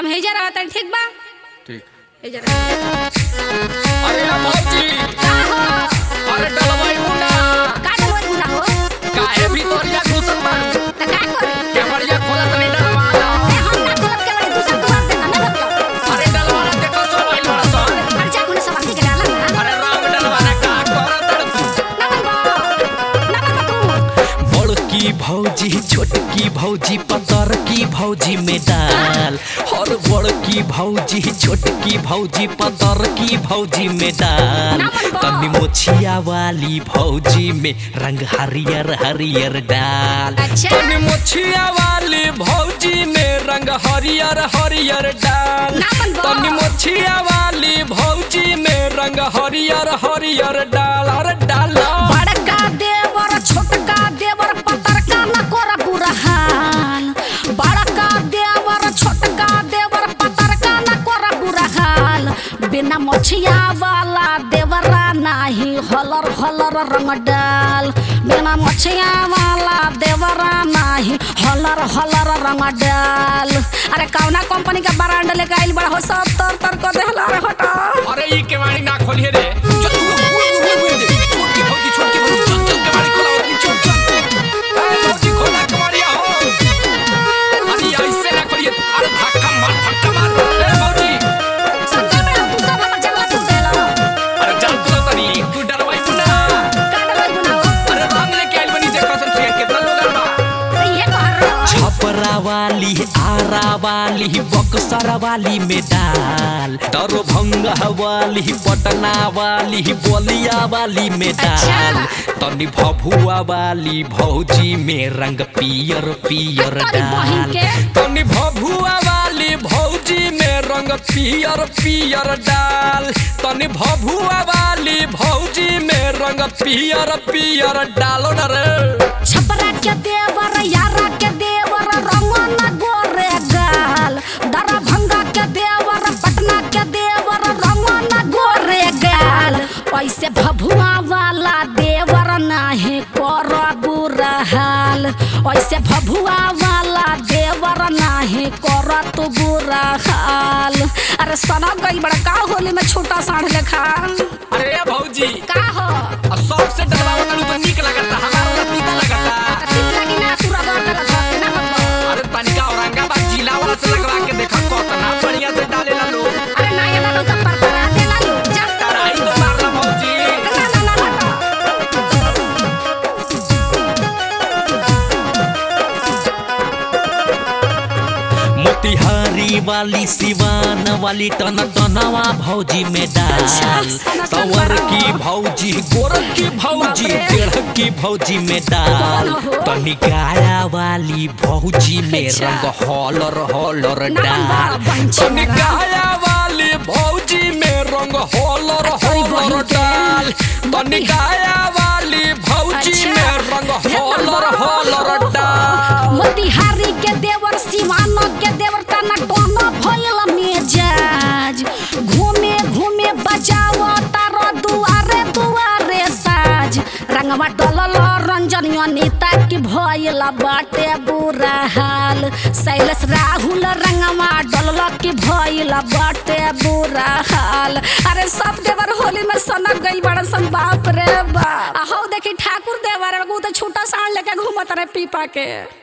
हम हेजा रहत हनी, ठीक बा ठीक हेजा रहत अरे ना भौजी का हो अरे डलवाई मुना का डलवाई गुना हो काहे भीतरिया घुसल बाड़ू त का करी केवड़िया खोला तनी डलवा लो ए हम ना खोलब के बड़ी दूसर दुआर देना ना मतलब अरे डलवाना देखो सो भाई बड़ा सन खर्चा गुना सब आके के डाला ना अरे राम डलवाना का करत तू ना बनबो ना बनबो तू बड़की भौजी छोटकी भौजी पतरकी भौजी में डाल और बड़की भौजी छोटकी भौजी पतरकी भौजी में डाल तनी मोछिया वाली भौजी में रंग हरियर हरियर डाल अच्छा तनी मोछिया वाली भौजी में रंग हरियर हरियर डाल ना बनबो। तनी मोछिया वाली भौजी में रंग हरियर हरियर डाल अरे डाल बड़का देवर छोटका देवर पतरका न कोरा बुरहान बड़का देवर छोटका देवर पतरका न कोरा बुरहान बिना मछिया वाला देवरा नाही हलर हलर रंग डाल बिना मछिया वाला देवरा नाही हलर हलर रंग डाल अरे कौना कंपनी का ब्रांड लेके आइल बड़ा हो सब तर तर को देहला रे हटा अरे ई केवाड़ी ना खोलिए रे चल उड़ उड़ उड़ उड़ दे छोटकी भौजी छोटकी भौजी चल चल केवाड़ी खोला उतनी चल चल अरे भौजी खोला केवाड़ी हो अरे ऐसे ना खोलिए अरे धक्का मार धक्का मार अरे भौजी संजय मेरा तू सब हमर जगह तू देला अरे चल तू तनी तू डरवाई मुना का डरवाई बनाओ अरे रंग लेके आइल बनी देखो सन से कितना लोग बा ये बाहर छपरा वाली आरा वाली बक्सर वाली में डाल दरभंगा वाली पटना वाली बलिया वाली में डाल तनी भभुआ वाली भौजी में रंग पियर पियर तोरी बहिन डाल के तनी भभुआ वाली भौजी में रंग पियर पियर डाल तनी भभुआ वाली भौजी में रंग पियर पियर डालो न रे छपरा के देवर यारा के देवर रंगन गोरे गाल दरभंगा के देवर पटना के देवर रंगन गोरे गाल ऐसे भभुआ वाला देवर नाही कर बुरा हाल ऐसे भभुआ वाला देवर नाही कर तू बुरा हाल अरे सना गई बड़ा का होली में छोटा साढ़ लेखा अरे ये भौजी का हो अब सबसे डरवाओ तनी तो निक लगता हमारा वाला पीता लगता ठीक लगी ना पूरा गाँव का घर ना बनबो अरे तनिका औरंगाबाद जिला वाला से लगवा के देखा कितना बढ़िया से डालेला लोग अरे ना ये ना तो पर पर आते ना लो जा तराई तो मारला भौजी ना ना ना हटो मोतिहारी वाली सिवान वाली टन टनवा भौजी में डाल सवर की भौजी गोरख की भौजी टेढ़ की भौजी में डाल तनी गाया वाली भौजी में रंग हॉलर हॉलर डाल तनी गाया वाली भौजी में रंग होलर होलर डाल तनी गाया वाली भौजी में रंग होलर होलर डाल मोतिहारी के देवर सिवान के देवर तना टोनो भइल मेजाज घूमे घूमे बजाओ तारो दुआरे दुआरे साज रंगवा डलल रंजन अनिता की भइल बाटे बुरा हाल शैलेश राहुल रंगवा डलल की भइल बाटे बुरा हाल अरे सब देवर होली में सनक गई बड़ा सन बाप रे बाप आ हौ देखी ठाकुर देवर एगो तो छोटा साण लेके घूमत रहे पीपा के